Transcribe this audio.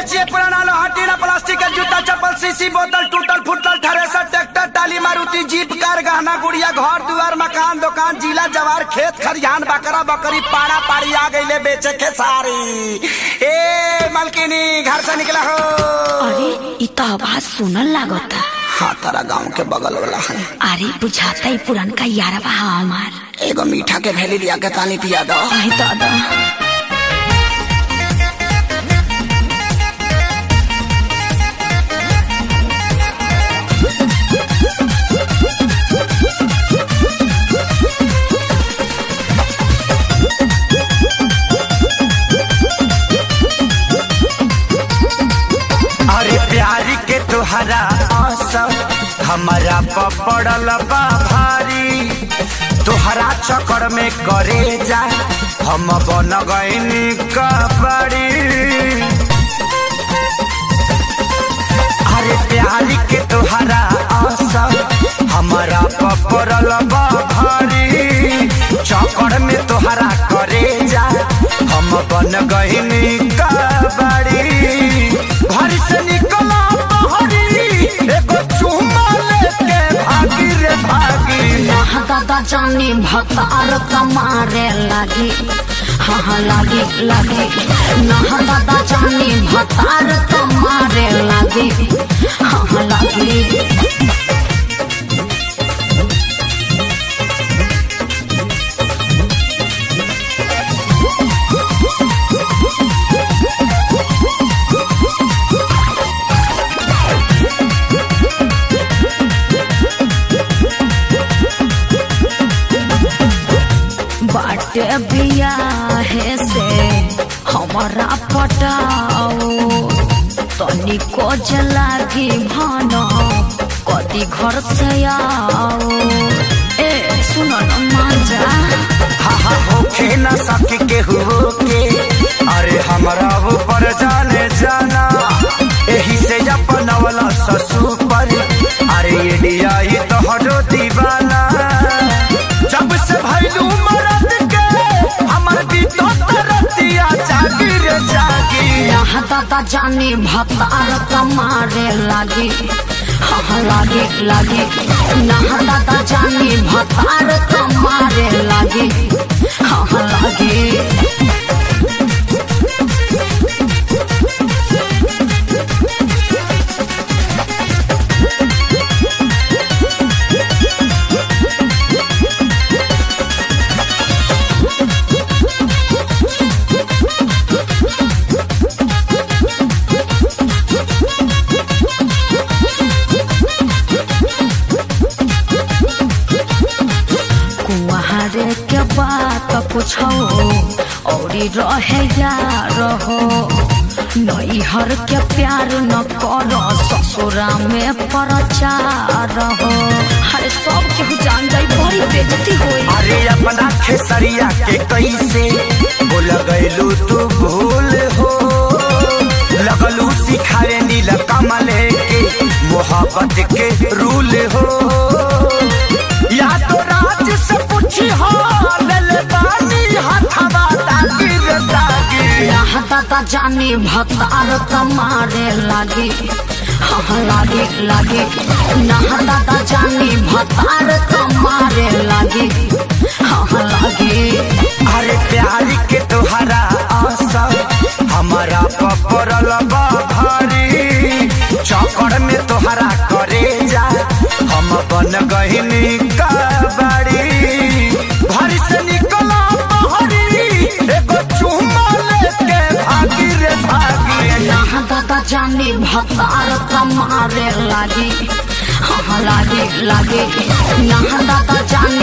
बेचिए पुराना लोहा टीना प्लास्टिक के जूता चप्पल सीसी बोतल टूटल फुटल thresher tractor trolley Maruti jeep car गहना गुड़िया घर दुआर मकान दुकान जिला जवार खेत खरिहान बकरा बकरी पाड़ा पाड़ी आ गईले बेचे के सारी ए मालकिनी घर से निकला हो अरे इ तो आवाज सुनल लागता हाँ तारा गांव के बगल वाला है अरे बुझाता ही पुरनका यारवा हा हमार एगो मीठा के भेली लिया के तानी पिया दो आई दादा अरे प्यारी के तुहरा असर हमारा पपड़ल बा भारी तुहरा चक्कर में करे जा हम बन गईनी कबड़ी अरे प्यारी के तुहरा असर हमारा पपड़ल बा भारी चक्कर में तुहरा करे जा हम बन गईनी कबड़ी घर से निकला बहरी एगो चुम्मा लेके भागी रे भागी यहाँ दादा जानी भतार कमारे लागी हाँ हाँ लागी लागी नहा दादा जानी भतार कमारे लागी हाँ हाँ लागी बाटे बियाहे से हमारा पटाओ तनिको जलागी भानो कदी घर से आओ ए सुनो न मांजा हा हा होखे न सके के हो के अरे हमरा ऊपर जाने जाना एही से अपन वाला ससु पर अरे ये दिया ही तो हटो दीवाना जब से भैलू मरद के हमर भी तो तरतिया जागी रे जागी यहाँ दादा जानी भतार कमारे लागी हाँ हाँ लागी लागी नहा दादा जानी भतार कमारे लागी हाँ हाँ लागी कुआरे के बात पूछो औरी रहे यार हो नैहर के प्यार न करो ससुरा में प्रचार हो हरे सब केहू जान जाई बड़ी बेजती होई अरे अपना खेसरिया के कैसे बोल गैलू तू भूल हो लगलू सिखाए नील कमले के मोहब्बत के रूल हो या तो राज से पूछी हो लेल बानी हथवा दागी रे दागी यहाँ दादा जानी भतार कमारे लागी हाँ हाँ लागी लागी नहा दादा जानी भतार कमारे लागी हाँ हाँ लागी अरे प्यारी के तोहरा असर हमारा पपरल बा भारी चौकड़ में तोहरा करे जा हम बन गहिनी कबाड़ी घर से निकला बहरी एगो चुम्मा लेके भागी रे भागी यहाँ दादा जानी भतार कमारे लागी हाँ हाँ लागी लागी यहाँ दादा जानी